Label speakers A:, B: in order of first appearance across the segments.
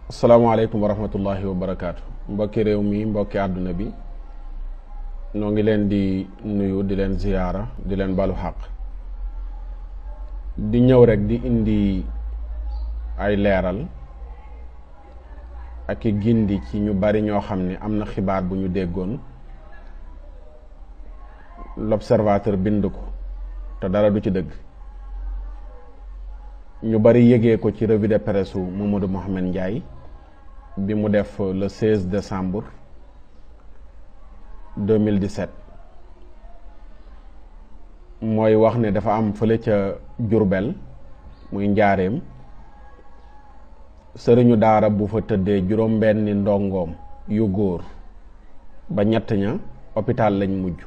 A: asalaamaaleykum wa rahmatullahi wa barakaatu mbokki réew mi mbokki àdduna bi noo ngi leen di nuyu di leen ziyaara di leen balu xaq di ñëw rek di indi ay leeral ak i gindi ci ñu bari ñoo xam ne am na xibaar bu ñu déggoon l'observateur bind ko te dara du ci dëgg ñu bari yëgee ko ci revue de presse u Mamadou Mouhamed Ndiaye bi mu def le 16 décembre 2017 mooy wax ne dafa am fële ca Jurbel muy njaareem sëriñu daara bu fa tëddee juróom-benni ndongoom yu góor ba ñett ña hôpital lañ mujj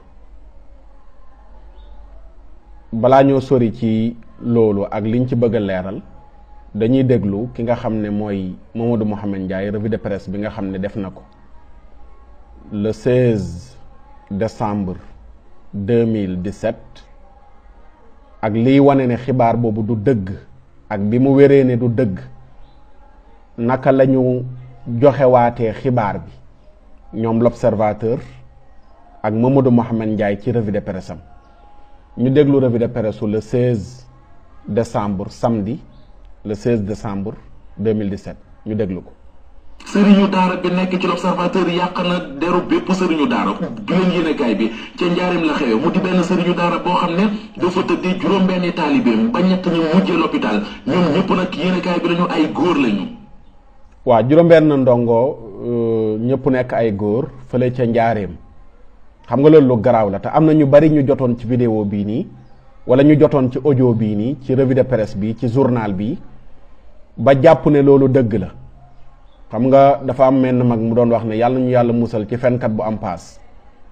A: balaa ñoo sori ci loolu ak liñ ci bëgg a leeral dañuy déglu ki nga xam ne mooy Mamadou Mouhamed Ndiaye revue de presse bi nga xam ne def na ko le 16 décembre 2017 ak liy wane ne xibaar boobu du dëgg ak bi mu wéree ne du dëgg naka la ñu joxewaatee xibaar bi ñoom l'observateur ak Mamadou Mouhamed Ndiaye ci revue de presse am ñu déglu revue de presse le 16 décembre samedi le 16 décembre 2017 ñu déglu ko.
B: sëriñu daara bi nekk ci l'observateur yàq na deru bépp sëriñu daara bi leen yéenekaay bi ca njaarim la xewe mu di benn sëriñu daara boo xam ne dafa tëddi juróom-benni taalibeem ba ñett ñu mujjee l'hôpital ñoom ñëpp nag yéenekaay bi lañu ay góor lañu.
A: waaw juróom-benn ndongo ñëpp nekk ay góor fële ca njaareem xam nga loolu lu garaaw la te am na ñu bari ñu jotoon ci vidéo bii nii wala ñu jotoon ci audio bii nii ci revue de presse bi ci journal bi ba jàpp ne loolu dëgg la xam nga dafa am menn mag mu doon wax ne yàlla ñu yàlla musal ci fenkat bu am paas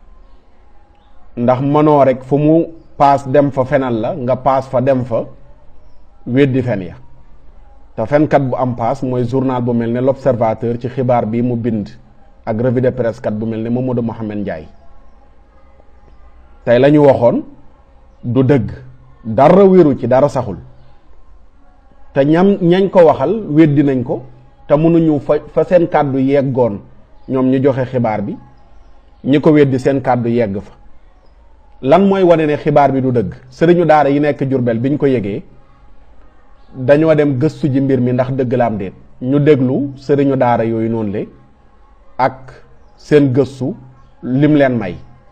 A: ndax mënoo rek fu mu paas dem fa fenal la nga paas fa dem fa weddi fen ya te fenkat bu am paas mooy journal bu mel ne l'observateur ci xibaar bi mu bind ak revue de presse kat bu mel ne Mamadou Mouhamed Ndiaye tey la ñu waxoon du dëgg dara wéru ci dara saxul te ñam ñañ ko waxal weddi nañ ko te mënuñu fa fa seen kàddu yeggoon ñoom ñu joxe xibaar bi ñi ko weddi seen kàddu yegg fa lan mooy wane ne xibaar bi du dëgg sëriñu daara yi nekk Jurbel bi ñu ko yëgee dañoo dem gëstu ji mbir mi ndax dëgg la am déet ñu déglu sëriñu daara yooyu noonu le ak seen gëstu lim leen may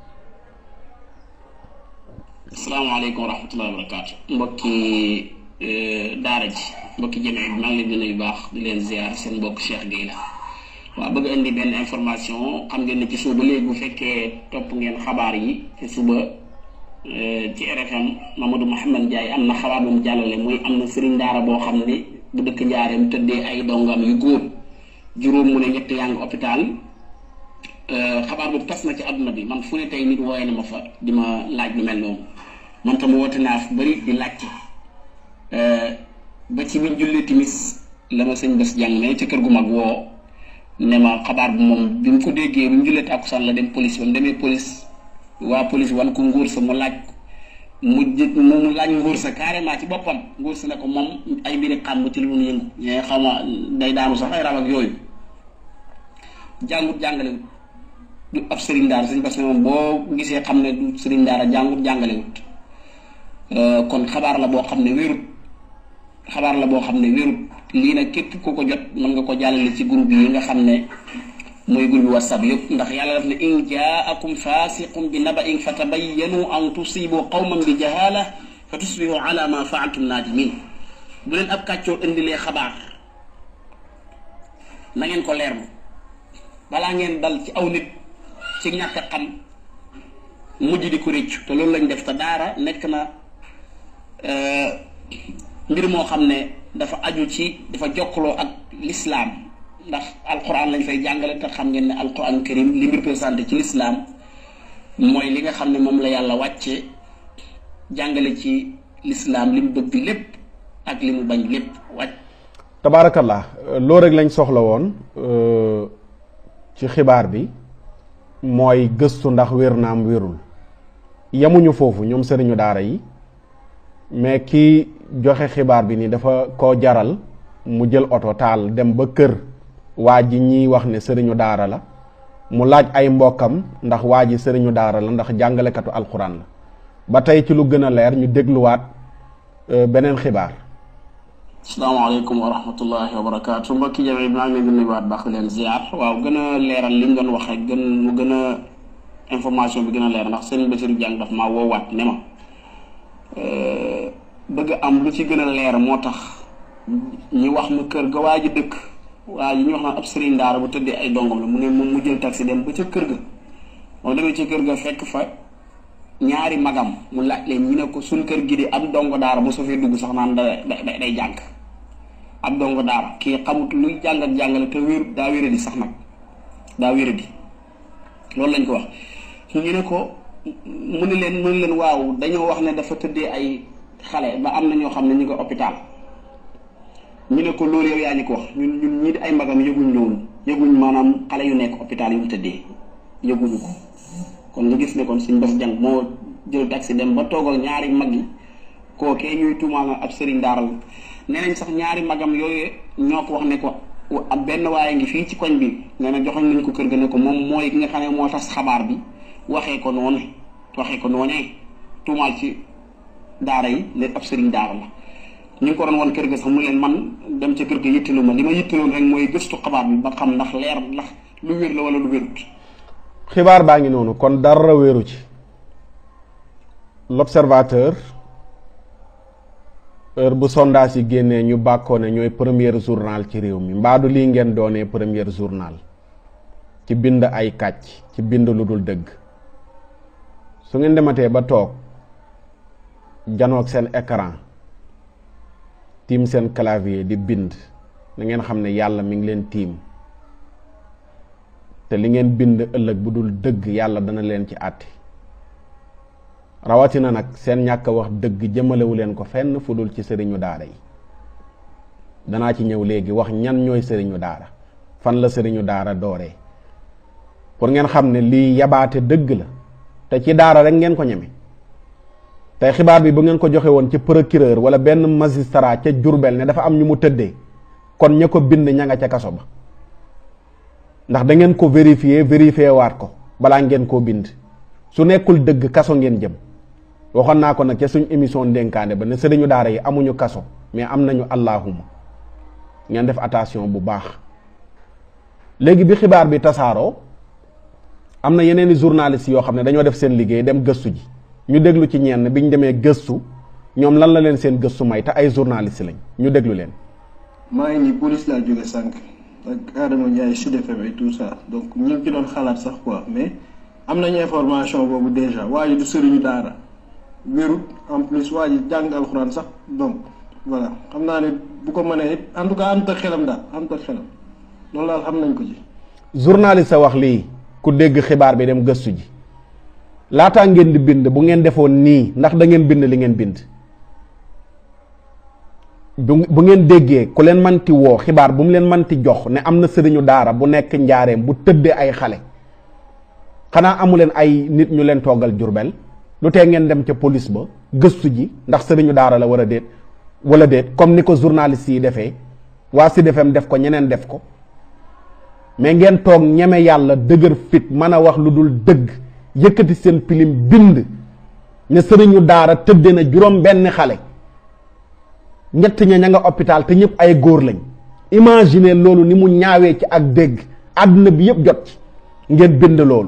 C: asalaamaaleykum wa rahmatullahi wa barakaatu mbokki daara ji mbokki jëmee bi maa ngi leen di nuyu baax di leen ziar seen mbokk Cheikh Gueye la waaw bëgg indi benn information xam ngeen ne ci suba léegi bu fekkee topp ngeen xabaar yi ci suba ci RFM Mamadou Mouhamed Ndiaye am na xabaar bu mu jàllale muy am na sëriñ daara boo xam ne bu dëkk njaareem tëddee ay dongam yu góor juróom mu ne ñett yaa ngi hôpital xabaar boobu tas na ci àdduna bi man fu ne tey nit wooye na ma fa di ma laaj lu mel noonu man tam woote naa fu bëri di laajte ba ci biñ jullee timis la ma sëñ bés jàng ne ca kër gu mag woo ne ma xabaar bu moom bi mu ko déggee bi mu jullee tàkkusaan la dem police ba mu demee police waa police wan ko nguur sa mu laaj mu jë mu laaj nguur sa carrément ci boppam nguur sa ne ko moom ay mbiri xam ci lu mun yëngu ñee xaw ma day daanu sax ay rab ak yooyu jàngut jàngalewut du ab sëriñ daara sëñ bés ne moom boo gisee xam ne du sëriñ daara jàngut jàngalewut kon xabaar la boo xam ne wérut xabaar la boo xam ne wérut lii nag képp ku ko jot mën nga ko jàllale ci groupe yi nga xam ne mooy groupe whatsapp yëpp ndax yàlla daf ne in jaakum fasiqum bi naba'in fatabayyanu an tusibu qawman bi jahala fa tusbihu ala ma fa'altum nadimin bu leen ab kàccoor indilee xabaar na ngeen ko leerlu balaa ngeen dal ci aw nit ci ñàkk a xam mujj di ko réccu te loolu lañ def te daara nekk na mbir moo xam ne dafa aju ci dafa jokkaloo ak lislaam ndax alquran lañ fay jàngale te xam ngeen ne alquran karim li mu représenté ci lislaam mooy li nga xam ne moom la yàlla wàcce jàngale ci lislaam li mu bëgg lépp ak li mu bañ lépp wàcc
A: tabaarakallah loolu rek lañ soxla woon ci xibaar bi mooy gëstu ndax wér naam wérul yemuñu foofu ñoom sëriñu daara yi mais kii joxe xibaar bi ni dafa ko jaral mu jël oto taal dem ba kër waa ji ñiy wax ne sëriñu daara la mu laaj ay mbokkam ndax waa ji sëriñu daara la ndax jàngalekatu alxuraan la ba tey ci lu gën a leer ñu dégluwaat beneen xibaar
C: asalaamaaleykum wa rahmatullahi wa barakaatu mbokki jame maa ngi leen di nuyuwaat baax leen ziar waaw gën a leeral li ñu doon wax rek gën mu gën a information bi gën a leer ndax sëriñ Bassirou Diagne daf maa woowaat ne ma bëgg am lu ci gën a leer moo tax ñu wax ma kër ga waa ji dëkk waa ji ñu wax naan ab sëriñ daara bu tëddee ay dongom la mu ne moom mu jël taxi dem ba ca kër ga moom demee ca kër ga fekk fa ñaari magam mu laaj leen ñu ne ko suñ kër gi di ab dongo daara bu soo fee dugg sax naan da day jàng ab dongo daara kii xamut luy jàng ak jàngale te wér daa wéradi sax nag daa wéradi loolu lañ ko wax ñu ne ko mu ne leen mu ne leen waaw dañoo wax ne dafa tëddee ay xale ba am na ñoo xam ne ñu ko hôpital ñu ne ko loolu yow yaa ñu ko wax ñun ñun ñii di ay magam yëguñ loolu yëguñ maanaam xale yu nekk hôpital yu mu tëddee yëguñu ko kon nga gis ne kon suñ bés jàng moo jël taxi dem ba toog ak ñaari mag yi kookee ñuy tuumaal ab sëriñ daara la nee nañ sax ñaari magam yooyu ñoo ko wax ne ko ab benn waaye ngi fii ci koñ bi nee na joxoñ nañ ko kër ga ne ko moom mooy ki nga xam ne moo tas xabaar bi waxee ko noonu waxee ko noonee tuumaal ci daara yi ne ab sëriñ daara la ñu ngi ko doon wan kër ga sax mu leen man dem ca kër ga yittalu ma li ma yittaloon rek mooy gëstu xabaar bi ba xam ndax leer ndax lu wér la wala lu wérut
A: xibaar baa ngi noonu kon dara wéeru ci l'observateur heure bu sondage yi génnee ñu bàkkoo ne ñooy premier journal ci réew mi mbaadu lii ngeen doonee premier journal ci bind ay kàcc ci bind lu dul dëgg su ngeen dematee ba toog janoog seen écran tiim seen clavier di bind na ngeen xam ne yàlla mi ngi leen tiim te li ngeen bind ëllëg bu dul dëgg yàlla dana leen ci àtti rawatina nag seen ñàkk a wax dëgg jëmalewu leen ko fenn fu dul ci sëriñu daara yi danaa ci ñëw léegi wax ñan ñooy sëriñu daara fan la sëriñu daara dooree pour ngeen xam ne lii yabaate dëgg la te ci daara rek ngeen ko ñeme tey xibaar bi bu ngeen ko joxe woon ci procureur wala benn magistrat ca Jurbel ne dafa am ñu mu tëddee kon ña ko bind ña nga ca kaso ba ndax da ngeen ko vérifier vérifier waat ko balaa ngeen koo bind su nekkul dëgg kaso ngeen jëm waxoon naa ko nag ca suñ émission ndénkaane ba ne sëriñu daara yi amuñu kaso mais am nañu allahuma ngeen def attention bu baax léegi bi xibaar bi tasaaroo am na yeneen i journalistes yoo xam ne dañoo def seen liggéey dem gëstu ji ñu déglu ci ñenn bi ñu demee gëstu ñoom lan la leen seen gëstu may te ay journalistes lañ ñu déglu leen.
D: maa ngi nii police laa jóge sànq ak Adama Ndiaye Sud FM et tout ça donc ñu ngi ci doon xalaat sax quoi mais am nañu information boobu déjà waa ji du sëriñu daara wérut en plus waa ji jàng alxuraan sax donc voilà xam naa ne bu ko mënee it en tout cas ànd ak xelam daal ànd ak xelam loolu daal xam nañ ko ci.
A: journaliste sa wax lii ku dégg xibaar bi dem gëstu ji laataa ngeen di bind bu ngeen defoon nii ndax da ngeen bind li ngeen bind. bu ngeen déggee ku leen manti woo xibaar bu mu leen manti jox ne am na sëriñu daara bu nekk njaareem bu tëddee ay xale xanaa amu leen ay nit ñu leen toogal jurbel lu tee ngeen dem ca police ba gëstu ji ndax sëriñu daara la war a déet wala déet comme ni ko journaliste yi defee waa Sud FM def ko ñeneen def ko mais ngeen toog ñeme yàlla dëgër fit mën a wax lu dul dëgg yëkkati seen pilim bind ne sëriñu daara tëdde na juróom benn xale ñett ña ña nga hôpital te ñëpp ay góor lañ imaginer loolu ni mu ñaawee ci ak dégg àdduna bi yëpp jot ci ngeen bind loolu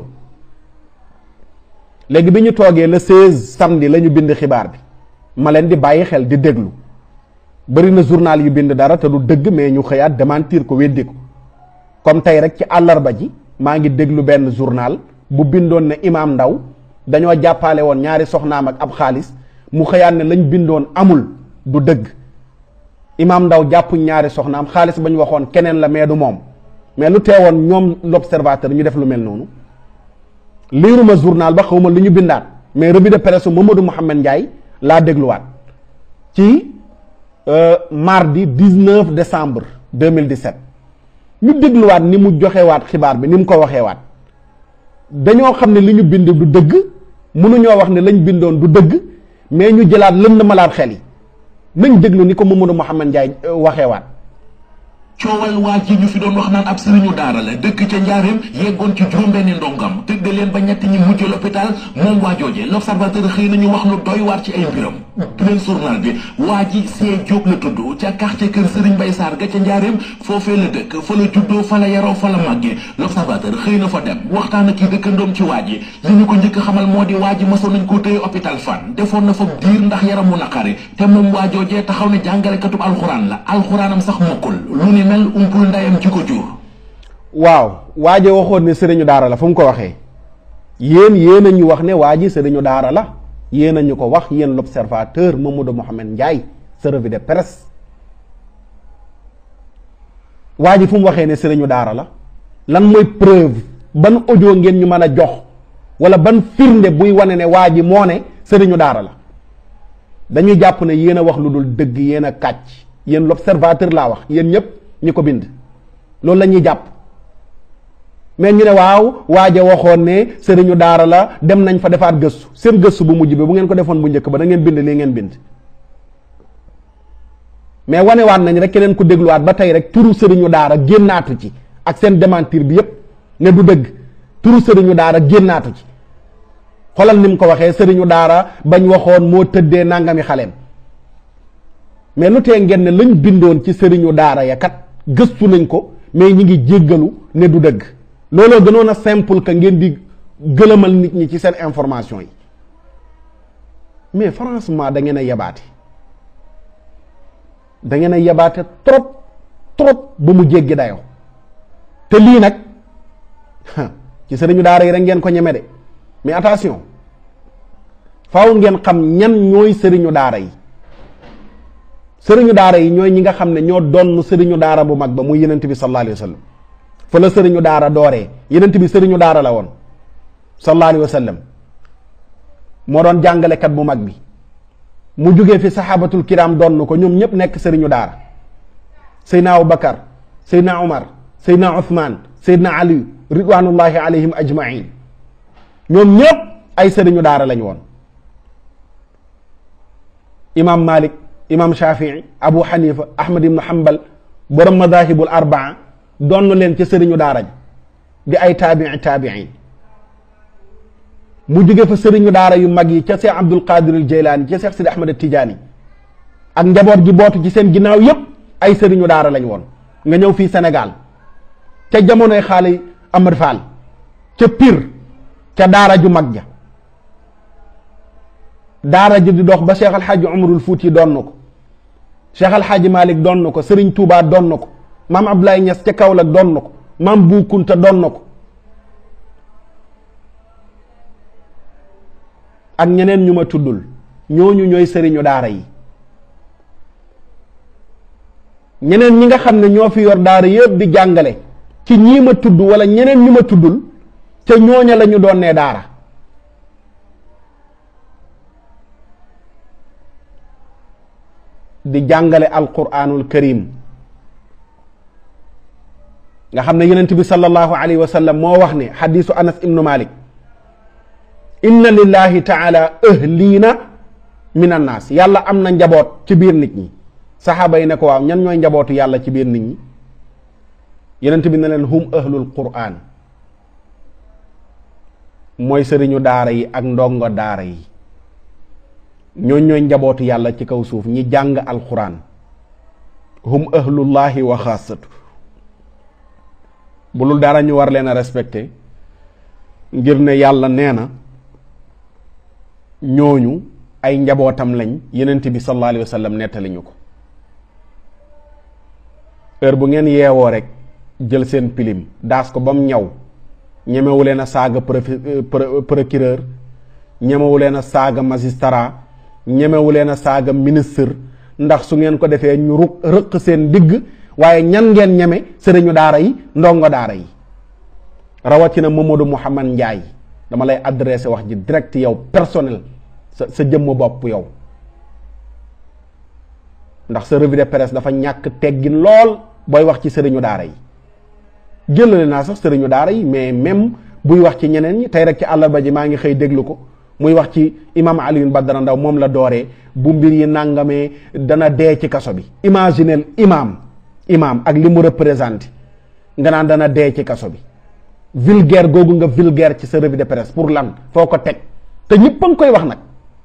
A: léegi bi ñu toogee le 16 samedi la ñu bind xibaar bi ma leen di bàyyi xel di déglu bari na journal yu bind dara te du dëgg mais ñu xëyaat démentir ko weddi ko comme tey rek ci àllarba ji maa ngi déglu benn journal bu bindoon ne imaam ndaw dañoo jàppale woon ñaari soxnaam ak ab xaalis mu xëyaat ne lañ bindoon amul du dëgg imaam ndaw jàppuñ ñaari soxnaam xaalis ba ñu waxoon keneen la mais du moom mais lu teewoon ñoom l'observateur ñu def lu mel noonu liiruma journal ba xawma lu ñu bindaat mais revue de presse Mamadou Mouhamed Ndiaye laa dégluwaat ci mardi 19 décembre 2017 ñu dégluwaat ni mu joxewaat xibaar bi ni mu ko waxeewaat dañoo xam ne li ñu bind du dëgg mënuñoo wax ne lañ bindoon du dëgg mais ñu jëlaat lënd malaat xel yi nañ déglu ni ko Mamadou Mouhamed Ndiaye waxeewaat
B: coowal waa ji ñu fi doon wax naan ab sëriñu daara la dëkk ca njaareem yeggoon ci juróom-benni ndongam tëgg leen ba ñett ñi mujj l'hôpital moom waa jooje l'observateur xëy nañu wax lu doy waar ci ay mbiram beneen journal bi waa ji see Jóob la tudd ca quartier kër Sëriñ Bay Saar ga ca njaareem foofee la dëkk fa la juddoo fa la yaroo fa la màggee l'observateur xëy na fa dem waxtaan ak kii dëkkandoom ci waa ji li ñu ko njëkk xamal moo di waa ji masoon nañ koo tëye hôpital fan defoon na fa diir ndax yaram mu naqari te moom waa joojee taxaw ne jàngalekatub alxuraan la alxuraanam sax mokkul lu ni mel umpul ndayam ci ko jur
A: waaw waaje waxoon ne sëriñu daara la fu mu ko waxee yéen yéen a ñu wax ne waa ji sëriñu daara la yéen a ñu ko wax yéen l'observateur Mamadou Mohamed Ndiaye sa revue de presse waa ji fu mu waxee ne sëriñu daara la lan mooy preuve ban audio ngeen ñu mën a jox wala ban firnde buy wane ne waa ji moo ne sëriñu daara la dañuy jàpp ne yéen a wax lu dul dëgg yéen a kàcc yéen l'observateur laa wax yéen ñëpp ñi ko bind loolu la ñuy jàpp mais ñu ne waaw waaja waxoon ne sëriñu daara la dem nañ fa defaat gëstu seen gëstu bu mujj bi bu ngeen ko defoon bu njëkk ba da ngeen bind lii ngeen bind mais wanewaat nañ rek keneen ku dégluwaat ba tey rek turu sëriñu daara génnaatu ci ak seen démentir bi yépp ne du dëgg turu sëriñu daara génnaatu ci xolal ni mu ko waxee sëriñu daara bañ waxoon moo tëddee nangami xaleem mais lu tee ngeen ne lañ bindoon ci sëriñu daara ya kat gëstu nañ ko mais ñi ngi jéggalu ne du dëgg looloo gënoon a simple que ngeen di gëlëmal nit ñi ci seen information yi mais franchement da ngeen a yebaate da ngeen a yebaate trop trop ba mu jéggi dayoo te lii nag ci sëriñu daara yi rek ngeen ko ñeme de mais attention faaw ngeen xam ñan ñooy sëriñu daara yi sëriñu daara yi ñooy ñi nga xam ne ñoo doon sëriñu daara bu mag ba muy yenent bi sallallahu alayhi wa sallam fa la sëriñu daara dooree yenent bi sëriñu daara la woon sallallahu alayhi wa sallam moo doon jàngalekat bu mag bi mu jógee fi saxaabatul kiram doon ko ñoom ñëpp nekk sëriñu daara seydna abubakar seydna umar seydna uthman seydna ali ridwanullahi alayhim ajmain ñoom ñëpp ay sëriñu daara lañ woon imam malik imam shafii abu xanifa ahmad ibnu hambal borom madahibul arbaa donn leen ca sëriñu daara ji di ay taabii taabiin mu jóge fa sëriñu daara yu mag yi ca Seex Abdul Qadir al Jeylaani ca Seex Sidi Ahmad Tijaani ak njaboot gi bootu ci seen ginnaaw yépp ay sëriñu daara lañ woon nga ñëw fii Sénégal ca jamonoy xaali Amar Fall ca Pire ca daara ju mag ja daara ji di dox ba Cheikh Alxaaji Umarul Fuuti doon na ko Cheikh Alxaaji Malik doon na ko Sëriñ Tuubaa doon na ko maam Abdoulaye Niass ca Kaolack doon na ko maam Bu Kunta doon na ko ak ñeneen ñu ma tuddul ñooñu ñooy sëriñu daara yi ñeneen ñi nga xam ne ñoo fi yor daara yëpp di jàngale ci ñii ma tudd wala ñeneen ñu ma tuddul ca ñooña la ñu doon nee daara di jàngale alquranul karim nga xam ne yonent bi sallallahu alayhi wa sallam moo wax ne xadisu anas ibnu malik inna lillahi taala ahliina min annaas yàlla am na njaboot ci biir nit ñi saxaaba yi ne ko waaw ñan ñooy njabootu yàlla ci biir nit ñi yonent bi ne leen hum ahlul quraan mooy sëriñu daara yi ak ndongo daara yi ñooñ ñooy njabootu yàlla ci kaw suuf ñi jàng alquran hum ahlullahi wa xaasatu bu lul dara ñu war leen a respecté ngir ne yàlla nee na ñooñu ay njabootam lañ yenent bi sallallahu alayhi wa sallam nettali ñu ko heure bu ngeen yeewoo rek jël seen pilim daas ko ba mu ñaw ñemewu leen a saaga procureur ñemewu leen a saaga magistrat ñemewu leen a saaga ministre ndax su ngeen ko defee ñu ruq rëq seen digg waaye ñan ngeen ñeme sëriñu daara yi ndongo daara yi rawatina Mamadou Mouhamad Ndiaye dama lay adressé wax ji direct yow personnel sa sa jëmm bopp yow ndax sa revue de presse dafa ñàkk teggin lool booy wax ci sëriñu daara yi jëlale naa sax sëriñu daara yi mais même buy wax ci ñeneen ñi tey rek ci àllarba ji maa ngi xëy déglu ko muy wax ci imam Alioune Badara Ndaw moom la dooree bu mbir yi nàngamee dana dee ci kaso bi imaginel imam imaam ak li mu représenté nga naan dana dee ci kaso bi vulgaire googu nga vulgaire ci sa revue de presse pour lan foo ko teg te ñëpp a ngi koy wax nag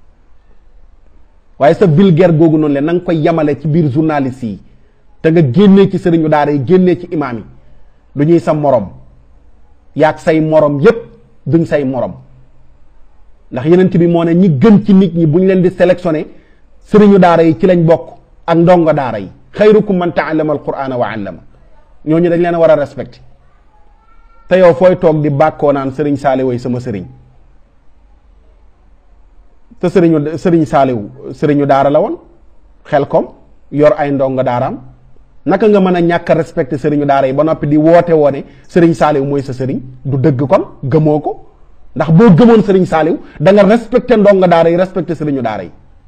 A: waaye sa vulgaire googu noonu leen na nga koy yamale ci biir journaliste yi te nga génnee ci sëriñu daara yi génnee ci imaam yi du ñuy sa morom yaag say morom yépp duñ say morom ndax yenent bi moo ne ñi gën ci nit ñi bu ñu leen di sélectionné sëriñu daara yi ci lañ bokk ak ndongo daara yi xayrukum man taallama alqurana wa allama ñooñu dañ leen a war a respecté te yow fooy toog di bàkkoo naan sëriñ saali way sama sëriñ te sëriñu sëriñ saaliw sëriñu daara la woon xel kom yor ay ndongo daaraam naka nga mën a ñàkk a respecté sëriñu daara yi ba noppi di woote woone sëriñ saaliw mooy sa sëriñ du dëgg kon gëmoo ko ndax boo gëmoon sëriñ saaliw da nga respecté ndongo daara yi respecté sëriñu daara yi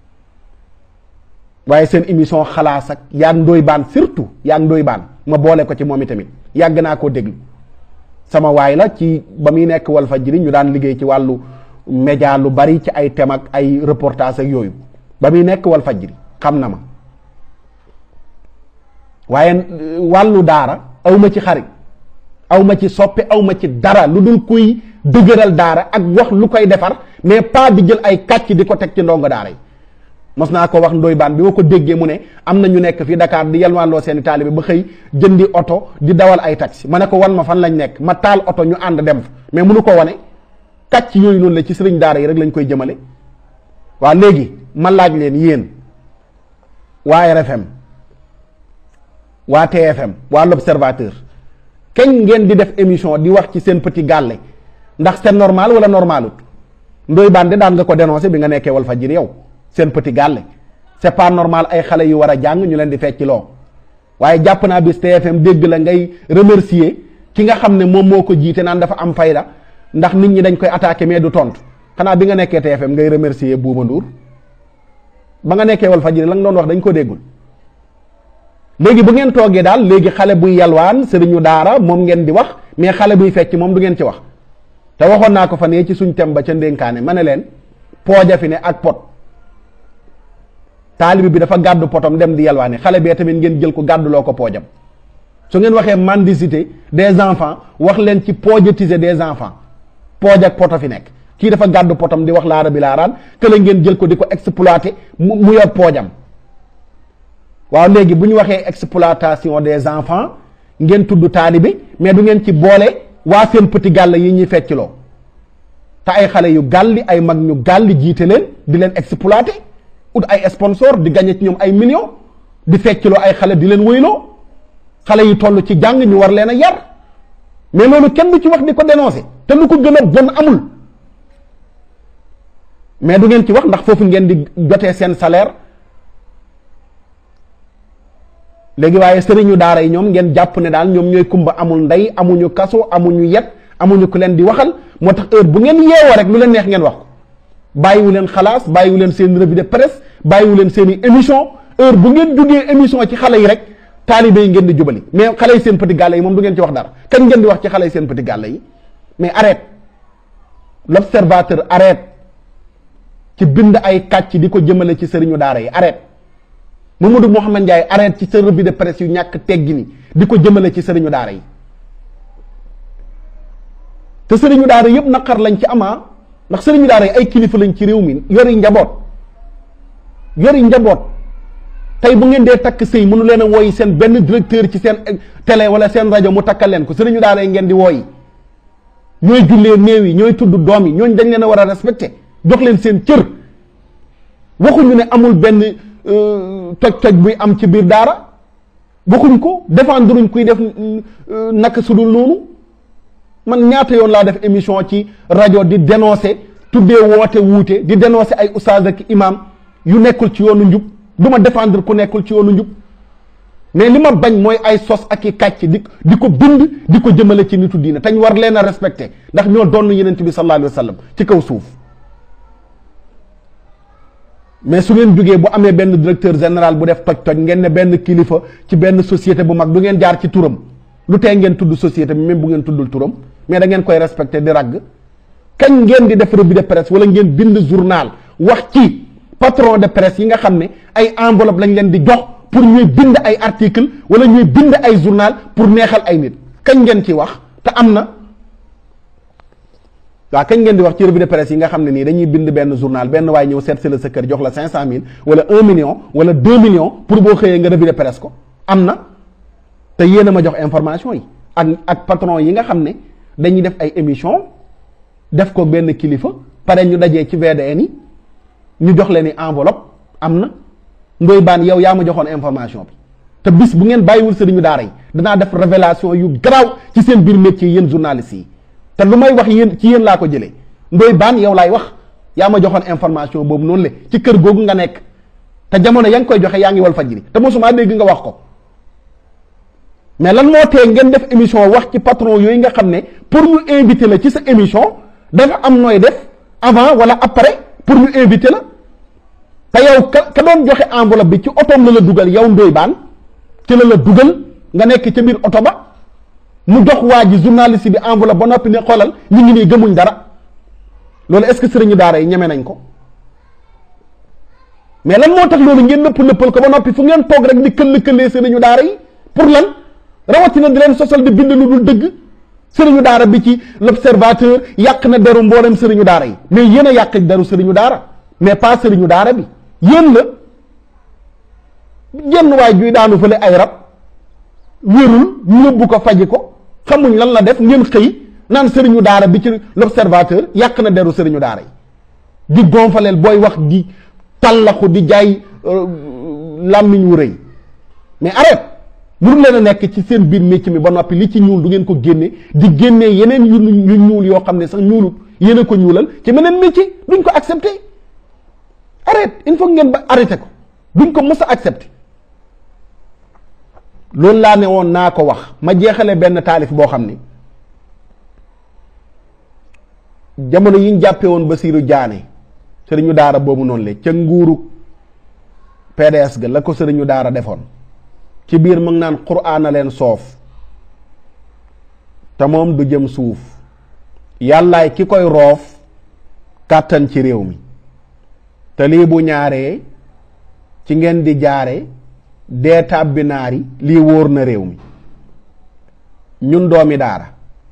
A: waaye seen émission xalaas ak yaag ndoy baan surtout yaag ndoy baan ma boole ko ci moom itamit yàgg naa koo déglu sama waay la ci ba muy nekk Walfadjri ñu daan liggéey ci wàllu média lu bari ci ay thème ak ay reportage ak yooyu ba muy nekk Walfadjri xam na ma waaye wàllu daara aw ma ci xarit aw ma ci soppe aw ma ci dara lu dul kuy dëgëral daara ak wax lu koy defar mais pas di jël ay kàcc di ko teg ci ndongo daara yi mos naa ko wax ndoy baan bi ma ko déggee mu ne am na ñu nekk fii Dakar di yalwaanloo seeni taalibe ba xëy jëndi oto di dawal ay taxi ma ne ko wan ma fan lañ nekk ma taal oto ñu ànd dem fa mais munu ko wane kàcc yooyu noonu la ci sëriñ daara yi rek lañ koy jëmale waaw léegi ma laaj leen yéen waa RFM waa TFM waa l'Observateur kañ ngeen di def émission di wax ci seen petit gàlle ndax c'est normal wala normalut ndoy baan de daan nga ko dénoncé bi nga nekkee Walfadjri yow seen petit gàlle c'est pas normal ay xale yu war a jàng ñu leen di fecc loo waaye jàpp naa bis TFM dégg la ngay remercier ki nga xam ne moom moo ko jiite naan dafa am fayda ndax nit ñi dañ koy attaqué mais du tontu xanaa bi nga nekkee TFM ngay remercier Bouba Ndour ba nga nekkee Walfadjri la nga doon wax dañ ko déggul léegi bu ngeen toogee daal léegi xale buy yalwaan sëriñu daara moom ngeen di wax mais xale buy fecc moom du ngeen ci wax te waxoon naa ko fa ne ci suñ tem ba ca ndénkaane ma ne leen pooja fi ne ak pot taalibi bi dafa gàddu potom dem di yalwaani xale bee tamit ngeen jël ko gàdduloo ko poojam su ngeen waxee mendicité des enfants wax leen ci poojatiser des enfants pooj ak poto fi nekk kii dafa gàddu potom di wax laara bi laaraan kële ngeen jël ko di ko exploité mu mu yor poojam waaw léegi bu ñu waxee exploitation des enfants ngeen tudd taalibi mais du ngeen ci boole waa seen petit gàll yi ñuy feccloo te ay xale yu gàlli ay mag ñu gàlli jiite leen di leen exploité ut ay sponsor di gagné ci ñoom ay millions di feccloo ay xale di leen wëyloo xale yu toll ci jàng ñu war leen a yar mais loolu kenn du ci wax di ko dénoncé te lu ko gën a bon amul mais du ngeen ci wax ndax foofu ngeen di jotee seen salaire léegi waaye sëriñu daara yi ñoom ngeen jàpp ne daal ñoom ñooy kumba amul ndey amuñu kaso amuñu yet amuñu ku leen di waxal moo tax heure bu ngeen yeewoo rek lu leen neex ngeen wax ko bàyyiwu leen xalaas bàyyiwu leen seen revue de presse bàyyiwu leen seen i émission heure bu ngeen jógee émission ci xale yi rek taalibe yi ngeen di jubali mais xale yi seen petit gàlle yi moom du ngeen ci wax dara kañ ngeen di wax ci xale yi seen petit gàlle yi mais arrête l'observateur arrête ci bind ay kàcc di ko jëmale ci sëriñu daara yi arrête Mamadou Mouhamed Ndiaye arrête ci sa revue de presse yu ñàkk teggi ni di ko jëmale ci sëriñu daara yi te sëriñu daara yëpp naqar lañ ci amaa ndax sëriñu daara yi ay kilifa lañ ci réew mi yori njaboot yori njaboot tey bu ngeen dee takk sëy mënu leen a wooyi seen benn directeur ci seen télé wala seen rajo mu takkal leen ko sëriñu daara yi ngeen di wooyi ñooy jullee néew yi ñooy tudd doom yi ñooñu dañ leen a war a respecté jox leen seen cër waxuñu ne amul benn toj-toj buy am ci biir daara waxuñ ko défendruñ kuy def naka sudul noonu man ñaata yoon laa def émission ci rajo di dénoncer tuddee woote wuute di dénoncer ay oustaz ak imam yu nekkul ci yoonu njub du ma défendre ku nekkul ci yoonu njub mais li ma bañ mooy ay sos ak i kàcc di di ko bind di ko jëmale ci nitu diine te ñu war leen a respecté ndax ñoo doon yenent bi sallallahu alayhi wa sallam ci kaw suuf mais su ngeen jógee bu amee benn directeur général bu def toj-toj ngeen ne benn kilifa ci benn société bu mag du ngeen jaar ci turam lu tee ngeen tudd société bi même bu ngeen tuddul turam mais da ngeen koy respecté di ragg kañ ngeen di def revue de presse wala ngeen bind journal wax ci patron de presse yi nga xam ne ay enveloppe lañ leen di jox pour ñuy bind ay article wala ñuy bind ay journal pour neexal ay nit kañ ngeen ci wax te am na waaw kañ ngeen di wax ci revue de presse yi nga xam ne nii dañuy bind benn journal benn waaye ñëw seet si la sa kër jox la cinq cent mille wala un million wala deux millions pour boo xëyee nga revue de presse ko am na te yéen a ma jox information yi ak ak patron yi nga xam ne dañuy def ay émission def ko benn kilifa pare ñu dajee ci VDN yi ñu jox leen ni enveloppe am na ndoy baan yow yaa ma joxoon information bi te bis bu ngeen bàyyiwul sëriñu daara yi danaa def révélation yu garaaw ci seen biir métier yéen journalistes yi te lu may wax yéen ci yéen laa ko jëlee ndoy baan yow laay wax yaa ma joxoon information boobu noonu le ci kër googu nga nekk te jamono ya nga koy joxe yaa ngi wal fajiri te mosuma dégg nga wax ko mais lan moo tee ngeen def émission wax ci patron yooyu nga xam ne pour ñu inviter la ci sa émission dafa am nooy def avant wala après pour ñu inviter la te yow ka ka doon joxe enveloppe bi ci otoom la la dugal yow ndoy baan ci la la dugal nga nekk ca biir oto ba mu jox waa ji journaliste bi enveloppe ba noppi ne xoolal ñu ngi nii gëmuñ dara loolu est-ce que sëriñu daara yi ñeme nañ ko mais lan moo tax loolu ngeen nëpp nëppal ko ba noppi fu ngeen toog rek di këll këllee sëriñu daara yi pour lan rawatina di leen sosal di bind lu dul dëgg sëriñu daara bi ci l'observateur yàq na deru mboolem sëriñu daara yi mais yéen a yàq deru sëriñu daara mais pas sëriñu daara bi yéen la jenn waay juy daanu fële ay rab wérul ñu yóbbu ko faji ko xamuñ lan la def ngeen xëy naan sëriñu daara bi ci l'observateur yàq na deru sëriñu daara yi di gonfaleel booy wax di tallaxu di jaay làmmiñ wu rëy mais arrête mënu leen a nekk ci seen biir métier mi ba noppi li ci ñuul du ngeen ko génne di génnee yeneen yu yu ñuul yoo xam ne sax ñuulut yéen a ko ñuulal ci meneen métier duñ ko accepté arrête il faut ngeen ba arrêté ko duñ ko mës a accepté loolu laa ne woon naa ko wax ma jeexale benn taalif boo xam ni jamono yi ñu jàppee woon Basiiru Jaane sëriñu daara boobu noonu le ca nguuru PDS ga la ko sëriñu daara defoon ci biir mu ngi naan quraan a leen soof te moom du jëm suuf yàllaay ki koy roof kàttan ci réew mi te lii bu ñaaree ci ngeen di jaare dee tàbbi naari lii wóor na réew mi ñun doomi daara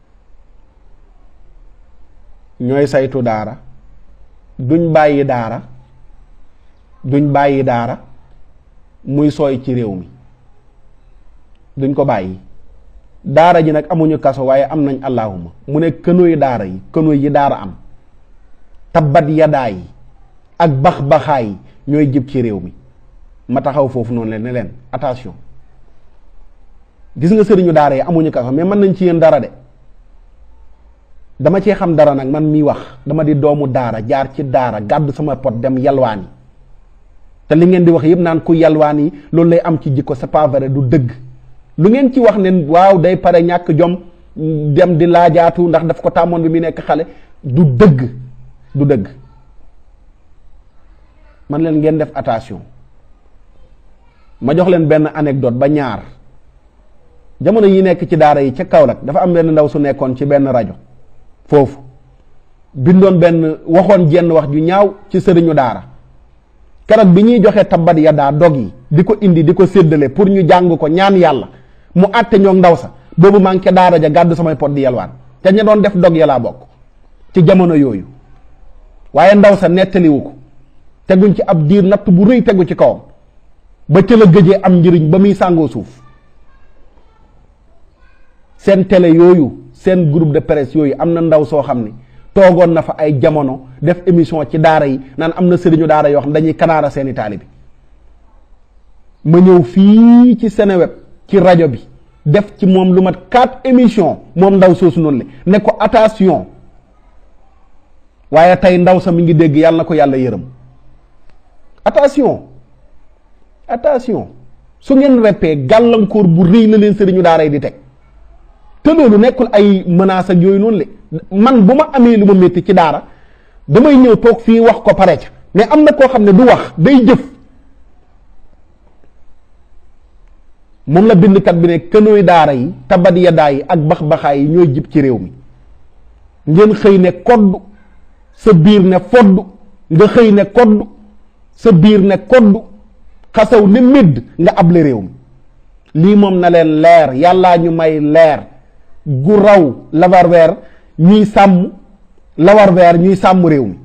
A: ñooy saytu daara duñ bàyyi daara duñ bàyyi daara muy sooy ci réew mi duñ ko bàyyi daara ji nag amuñu kaso waaye am nañ allahuma mu ne kënoy daara yi kënoy yi daara am tabbat yadaa yi ak bax-baxaa yi ñooy jib ci réew mi ma taxaw foofu noonu leen ne leen attention gis nga sëriñu daara yi amuñu kaso mais mën nañ ci yéen dara de dama cee xam dara nag man miy wax dama di doomu daara jaar ci daara gàddu sama pot dem yalwaani te li ngeen di wax yëpp naan ku yalwaani loolu lay am ci jikko c'est pas vrai du dëgg lu ngeen ci wax ne waaw day pare ñàkk jom dem di laajaatu ndax daf ko tàmmoon bi muy nekk xale du dëgg du dëgg man leen ngeen def attention ma jox leen benn anecdote ba ñaar jamono yi nekk ci daara yi ca Kaolack dafa am benn ndaw su nekkoon ci benn rajo foofu bindoon benn waxoon jenn wax ju ñaaw ci sëriñu daara keroog bi ñuy joxe tabbat ya daa dog yi di ko indi di ko séddale pour ñu jàng ko ñaan yàlla mu àtte ñoog ndaw sa boobu maa ngi ca daara ja gàddu samay pot di yalwaan te ña doon def dog ya laa bokk ci jamono yooyu waaye ndaw sa nettaliwu ko teguñ ci ab diir natt bu rëy tegu ci kawam ba ca la gëjee am njëriñ ba muy sàngoo suuf seen télé yooyu seen groupe de presse yooyu am na ndaw soo xam ne toogoon na fa ay jamono def émission ci daara yi naan am na sëriñu daara yoo xam dañuy kanaara seeni taalibi ma ñëw fii ci Seneweb ci rajo bi def ci moom lu mat quatre émission moom ndaw soosu noonu le ne ko attention waaye tey ndaw sa mi ngi dégg yàlla na ko yàlla yërëm attention attention su ngeen reppee gàllankoor bu rëy la leen sëriñu daara yi di teg te loolu nekkul ay menaces ak yooyu noonu le man bu ma amee lu ma métti ci daara damay ñëw toog fii wax ko pare ca mais am na koo xam ne du wax day jëf moom la bindkat bi ne kënooy daara yi tabat yadaa yi ak bax-baxaay yi ñooy jib ci réew mi ngeen xëy ne kodd sa biir ne fodd nga xëy ne kodd sa biir ne kodd xasaw ne médd nga able réew mi lii moom na leen leer yàllaa ñu may leer gu raw lawarweer ñuy sàmm lawarweer ñuy sàmm réew mi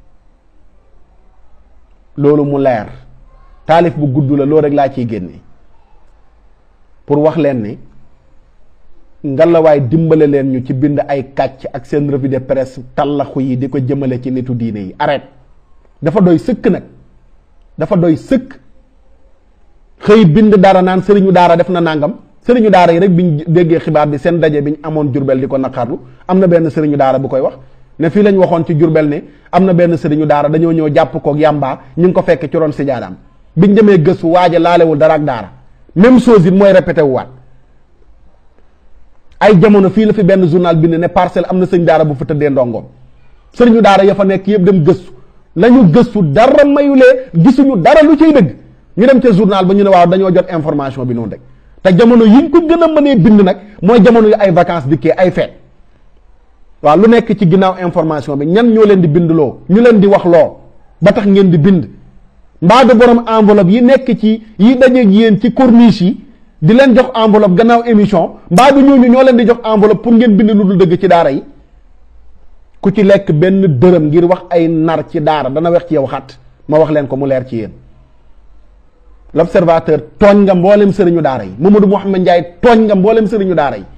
A: loolu mu leer taalif bu gudd la loolu rek laa ciy génne pour wax leen ni ngalawaay dimbale leen ñu ci bind ay kàcc ak seen revue de presse tallaxu yi di ko jëmale ci nitu diine yi arrête dafa doy sëkk nag dafa doy sëkk xëy bind dara naan sëriñu daara def na nangam sëriñu daara yi rek biñ déggee xibaar bi seen daje biñ amoon jurbel di ko naqarlu am na benn sëriñu daara bu koy wax ne fii lañ waxoon ci jurbel ne am na benn sëriñu daara dañoo ñëw jàpp koog yàmbaa ñu ngi ko fekk ci ron sijaadaam biñ demee gëstu waaja laalewul dara ak daara même chose it mooy répété wu waat ay jamono fii la fi benn journal bind ne parcelle am na sëñ daara bu fa tëddee ndongoom sëriñu daara ya fa nekk yëpp dem gëstu la ñu gëstu dara mayulee gisuñu dara lu ciy dëgg ñu dem ca journal ba ñu ne waaw dañoo jot information bi noonu rek te jamono yiñ ko gën a mënee bind nag mooy jamono yu ay vacances dikkee ay feet waaw lu nekk ci ginnaaw information bi ñan ñoo leen di bind loo ñu leen di wax loo ba tax ngeen di bind mbaa du borom enveloppe yi nekk ci yi dajeeg yéen ci corniche yi di leen jox enveloppe gannaaw émission mbaa du ñooñu ñoo leen di jox enveloppe pour ngeen bind lu dul dëgg ci daara yi ku ci lekk benn dërëm ngir wax ay nar ci daara dana wex ci yow xat ma wax leen ko mu leer ci yéen l'observateur tooñ nga mboolem sëriñu daara yi Mamadou Mouhamed Ndiaye tooñ nga mboolem sëriñu daara yi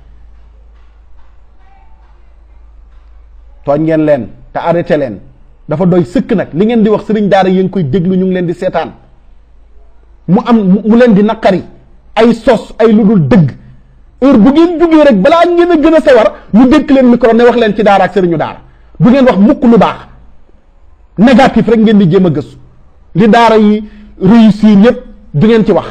A: tooñ ngeen leen te arrêté leen dafa doy sëkk nag li ngeen di wax sëriñ daara yi ngi koy déglu ñu ngi leen di seetaan mu am mu leen di naqari ay sos ay lu dul dëgg heure bu ngeen jógee rek balaa ngeen a gën a sawar ñu dékk leen micro ne wax leen ci daara ak sëriñu daara du ngeen wax mukk lu baax négatif rek ngeen di jéem a gëstu li daara yi réussir yépp du ngeen ci wax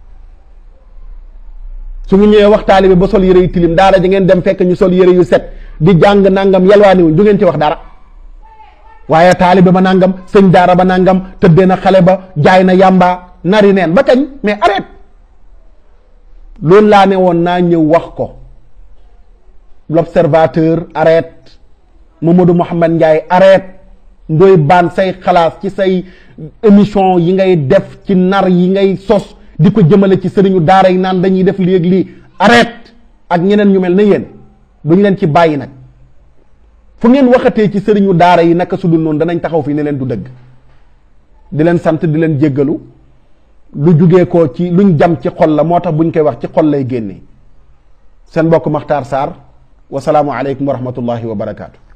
A: su ñu ñëwee wax taalibe ba sol yére yu tilim daara ji ngeen dem fekk ñu sol yére yu set di jàng nangam yalwaani wuñ du ngeen ci wax dara waaye taalibe ba nangam sëñ daara ba nangam tëddee na xale ba jaay na yàmba nari neen ba kañ mais arrête loolu laa ne woon naa ñëw wax ko l'observateur arrête Mamadou Mouhamed Ndiaye arrête ndoy baan say xalaas ci say émission yi ngay def ci nar yi ngay sos di ko jëmale ci sëriñu daara yi naan dañuy def lii ak lii arrête ak ñeneen ñu mel na yéen duñ leen ci bàyyi nag fu ngeen waxatee ci sëriñu daara yi naka su dul noonu danañ taxaw fii ne leen du dëgg di leen sant di leen jéggalu lu jugee ko ci luñ jam ci xol la moo tax buñ koy wax ci xol lay génnee seen mbokk Makhtar Sarr wasalaamu aleykum wa rahmatullahi wa barakaatu.